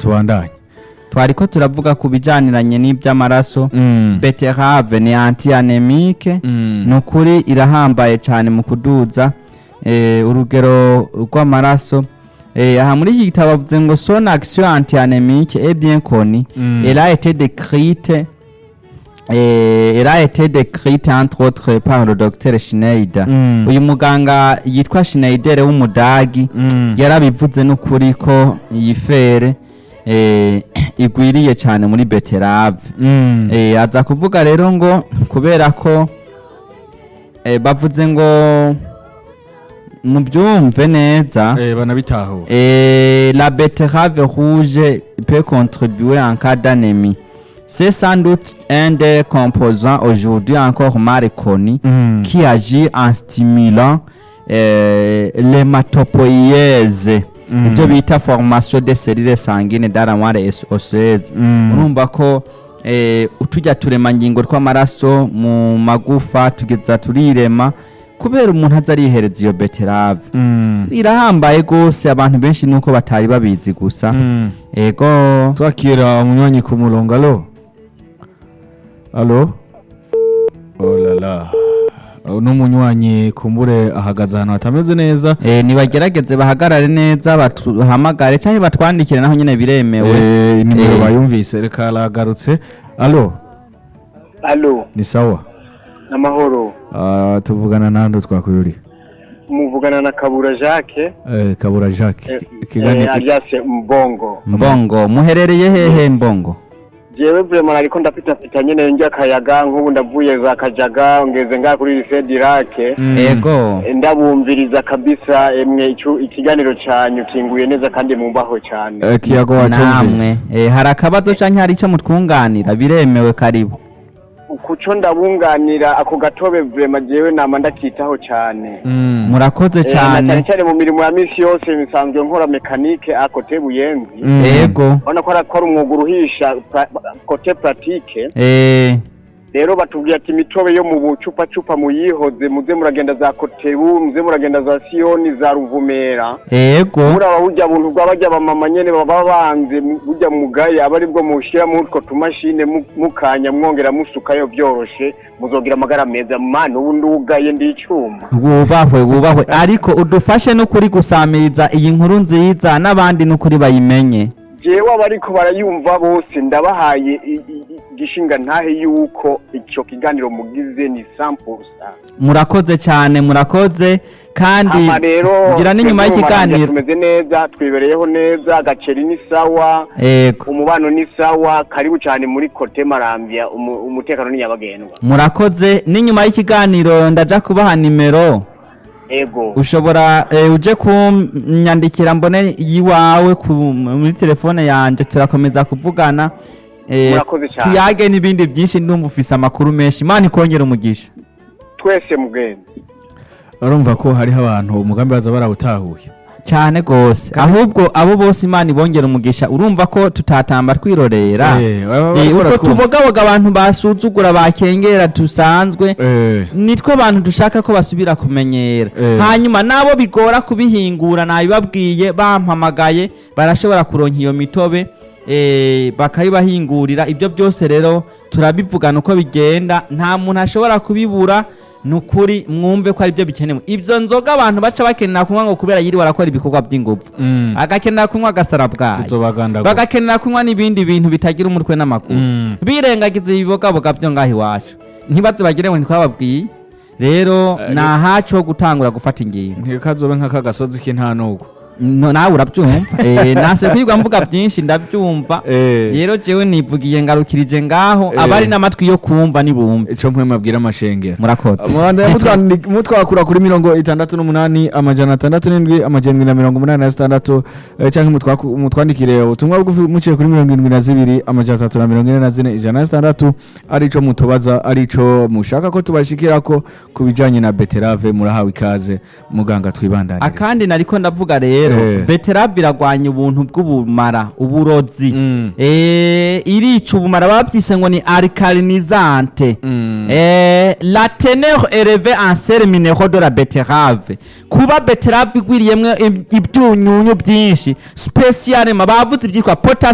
tubandanye twariko turavuga ku bijaniranye n'iby'amaraso Mm. beterave ni anti anemike Mm. ni ukuri irahambaye cyane mu kuduza eh, urugero rw'amaraso Eh, aha muri iki gitabo bavuze ngo son action anti anémique est bien connue Mm. elle a été décrite eh, elle a été décrite entre autres par le docteur Schneider Mm. uyu muganga yitwa Schneider w'umudagi Mm. yarabivuze n'ukuri ko iyi fere eh, igwiriye cyane muri beterave Mm. Eh, aza kuvuga rero ngo kubera ko eh, bavuze ngo mubyumve neza Eh, banabitahura eh, la betterave rouge peut contribuer en cas d'anémie c'est sans doute un des composants aujourd'hui encore mal connu Mm. qui agit en stimulant euh, l'hématopoïèse Mm. ibyo bita formation de cellules sanguines dans la moelle os- osseuse Mm. urumva ko eh, utujya turemangingo tw'amaraso mu magufa tugeza turirema kubera umuntu aza arihereza iyo beterave Mm. irahambaye rwose abantu benshi nuko batari babizi gusa Mm. ego twakira umunywanyi ku murongo alo alo oh la la uno munywanyi kumbure ahagaze ahantu hatameze neza eh, nibagerageze bahagarare neza batuhamagare cyangwa batwandikire naho nyine biremewe Eh, inimero Eh. bayumvise reka aragarutse alo alo ni sawa amahoro Ah, tuvugana nando twakuyuri muvugana na kabura jacques Eh, kabura jacques eh, Ikiganiro- eh, alias mbongo mbongo muherereye hehe mbongo jewe vrema nariko ndapitapita nyene njya akayaga nk'ubu ndavuye za kajaga ngeze ngaha kuri lycée dirake Mm. ego ndabumviriza kabisa emwe icu- ikiganiro canyu kinguye neza kandi mumbaho cane Eh, kiyago wacumvise namwe eh, hari akabazo canke hari ico mutwunganira biremewe karibu kuco ndabunganira ako gatobe vrema jewe nama ndakitaho cane Mm. murakoze Eh, na cane cyane cane mu mirimo ya misi yose nsanzwe nkora mekanike akote buyenzi Mm. ego urabona ko ari- ko ari umwuga uruhisha pra- kote pratique eh, rero batubwiye ati imitobe yo mu bucupacupa muyihoze muze muragenda za kotebu muze muragenda za siyoni za ruvumera ego muraba burya buntu bwa barya bamama nyene baba banze mu- burya mugaye aba aribwo mushira muri utwo tumashine mu- mukanya mwongera musukayo vyoroshe muzogira amagara meza mani ubu ndugaye ndi icuma wubahwe wubahwe ariko udufashe n'ukuri gusamiriza iyi nkuru nziza n'abandi n'ukuri bayimenye jewe abariko barayumva bose ndabahaye i- i- i- igishinga ntahe yuko ico kiganiro mugize ni 100% murakoze cyane murakoze kandi ama rero ngira n'inyuma twebwe mu Marambya y'ikiganiro tumeze neza twibereyeho neza agaceri ni sawa ego umubano ni sawa karibu cyane muri kote marambya umu- umutekano ni nyabagendwa murakoze n'inyuma y'ikiganiro ndaja kubaha nimero ego ushobora eh, uje kunyandikira mbone yiwawe ku, muri telefone yanje turakomeza kuvugana eh, Murakoze cyane. tuyage n'ibindi byinshi ndumva ufise amakuru menshi imana ikongera umugisha twese mugenzi urumva ko hariho abantu umugambi baza barawutahuye cyane gose ahubwo abo bose imana ibongera umugisha urumva ko tutatamba twirorera Eh, baba Eh, bariko uko baratwumva. tubogaboga abantu basuzugura bakengera dusanzwe Eh, nitwo abantu dushaka ko basubira kumenyera Eh. hanyuma nabo bigora kubihingura nabibabwiye bampamagaye barashobora kuronka iyo mitobe eh, bakayibahingurira ibyo byose rero turabivugana uko bigenda nta muntu ashobora kubibura ni ukuri mwumve ko ari byo bikenewe ibyo nzoga abantu baca bakenera kunywa ngo kubera yiri barakora ibikorwa by'ingufu mm. agakenera kunywa agasara bwayo zizobagandagura bagakenera kunywa n'ibindi bintu bitagira umutwe n'amakuru Mm. birengagiza ibibogaboga byo ngaho iwacu ntibaze bagire ngo ntitwababwiye rero Eh, ni ahacu ho gutangura gufata ingingo ntikazobe nk'akagasozi k'intanugu No, nawe urabyumva Eh, nase kwirwa mvuga byinshi ndabyumva Eh. rero jewe nivugiye ngarukirije ngaho Eh. abari n'amatwi yo kumva nibumve ico mpwe mabwira amashengero murakoze Mubandanya mutwandi- mutwakura kuri mirongo itandatu n'umunani amajana atandatu n'indwi amajana indwi na mirongo umunani na zitandatu eh, canke mutwaku- mutwandikire ubutumwa bugufi muciye kuri mirongo indwi na zibiri amajana atatu na mirongo ine na zine ijana na zitandatu arico mutubaza arico mushaka ko tubashikirako ku bijanye na beterave murahawe ikaze muganga twibandanirize akandi nariko ndavuga rero Eh. beterave iragwanya ubuntu bw'ubumara uburozi Mm. Eh, irica ubumara babyise ngo ni alcalinizante Mm. Eh, la teneur élevée en sel minéraux de la betterave kuba beterave igwiriyemwo ibyunyunyu byinshi spesialema bavuze ibyitwa potassium